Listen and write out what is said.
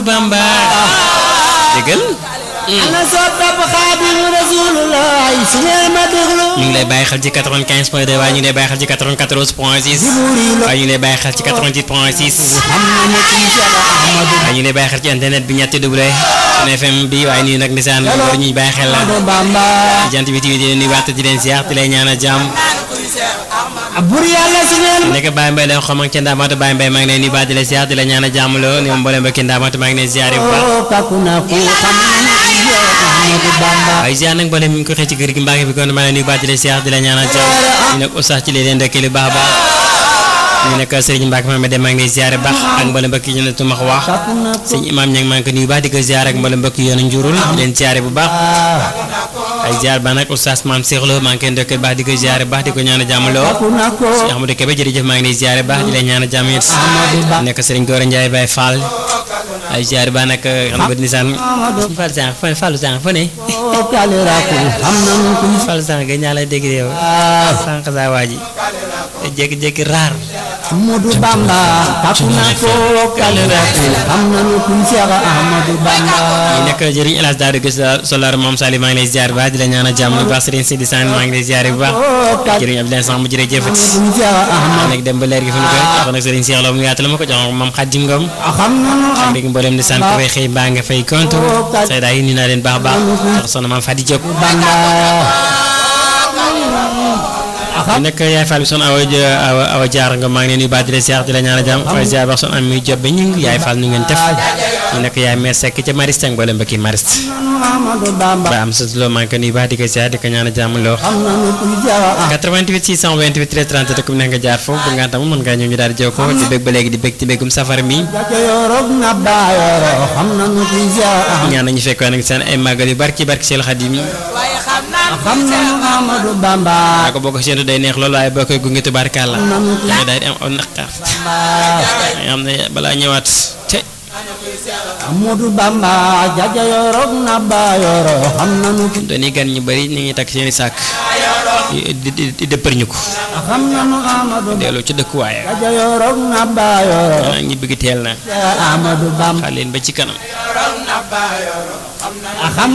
Bamba déggal ana soppab Xaadimu Rasulullah su ngeen ma déglu ñu ngi lay bàyyi xel ci 95 point 2 waaye ñu ngi lay bàyyi xel ci 94 point 6 waaye ñu ngi lay bàyyi xel ci 88 point 6 xam na ne kii Cheikh Ahmadou waaye ñu ngi lay bàyyi xel ci internet bi ñetti double Sun FM bi waaye nii nag nisaan war ñuy bàyyi xel la Bamba jant bi TV di leen nuyuwaat di leen ziar di leen ñaanal jàmm bur yàlla su ngeen nekk Baye Mbaye leen xom ak ca Ndaamatu Baye Mbaye maa ngi leen nuyuwaat di leen ziar di leen ñaanal jàmm loo ni ma mbooleem ba ki Ndaamatu maa ngi leen ziar bu baax oo takku na ku xam na ne kii Cheikh Ahmadou Bamba waaye ziar nag mbooleem mi ngi ko xëy ci kër gi mbaa ngi fi kon maa ngi leen nuyuwaat di leen ziar di leen ñaanal jàmm ñu nag oustaz ci leen ndekkee lu baax a baax ñu nekk Serigne Mbacke Mame dem maa ngi lay ziar bu baax ak mbooleem mbokk yi ñu ne tumax wax takku na ku sëñ imam ña ngi maa ngi ko nuyu baax di ko ziar ak mbooleem mbokk yi yoonu njurul di leen ziar bu baax ay ziar ba nag oustaz maam Cheikh Lo maa ngi koy ndokkee baax di ko ziar bu baax di ko ñaanal jàmm loo takku na ko Cheikh Ahmadou Kébé jërëjëf maa ngi lay ziar baax di leen ñaanal jàmm it nekk Serigne Gora Ndiaye Baye Fall ay ziar ba nag xam nga nisaan Fall sànq fa Fallu sànq fa ne oo kalira ku xam na ne kii Fallu sànq ga ñaa lay dégg yow ah sànq saa waa ji jékki-jékki raar Ahmadou Bamba takku na ko kalira ku xam na ne kii Cheikh Ahmadou Bamba ñu nekk jëriñ El Hadj Daouda Guèye Solar moom Sali maa ngi lay ziar bu baax di la ñaanal jàmm bu baax Serigne Sidi Sane maa ngi lay ziar bu baax oo kalira jëriñ Abdoulaye Samb jërëjëf kii Cheikh Ahmadou nekk dem ba leer gi fu ñu koy wax nag Serigne Cheikh Lo mu yaatal ma ko jox moom Xadim Ngom xam na nu am léegi mboolem di sant ko fay xëy mbaa nga fay compte Sayda yi nii naa leen baax a baax tax soxna maam Fadi Diop Bamba ñu nekk yaay Fall bi son awa awa awa jaar nga maa ngi leen di baax di la ziar di la ñaanal jàmm waaye ziar wax son am muy job ba ñu yaay Fall nu ngeen def ñu nekk yaay meer sekk ca Mariste ak mboolem ba kii Mariste nu Ahmadou Bamba ba am sa loo maa ngi ko nuyu baax di ko ziar di ko ñaanal jàmm loo xam na nu kii Cheikh 88 628 13 30 te ku nekk nga jaar foofu bu nga tam mën ngaa ñëw ñu daal di jokkoo di bëgg ba léegi di bëgg ci bëggum safar mi Jaca yorog na baayoro xam na nu kii Cheikh Ahmadou ñaan nañu fekkoon nag seen ay màggal yu barki barki Seydou Khadim xam na nu Ahmadou Bamba daa ko boo ko séentu day neex loolu waaye boo koy gunge tubaarkàlla xam na nu kii nga daal di am aw naqar Bamba nga xam ne balaa ñëwaat te Ahmadou Bamba jaja yorog na baayoro xam na nu kii dooni gan ñu bëri ñu ngi takk seeni sàkk di di di dëppër ñu ko xam na nu Ahmadou delloo ci dëkkuwaay jaja yorog na baayoro xanaa ñi bëgg teel na Cheikh Ahmadou Bamba xaar leen ba ci kanam xam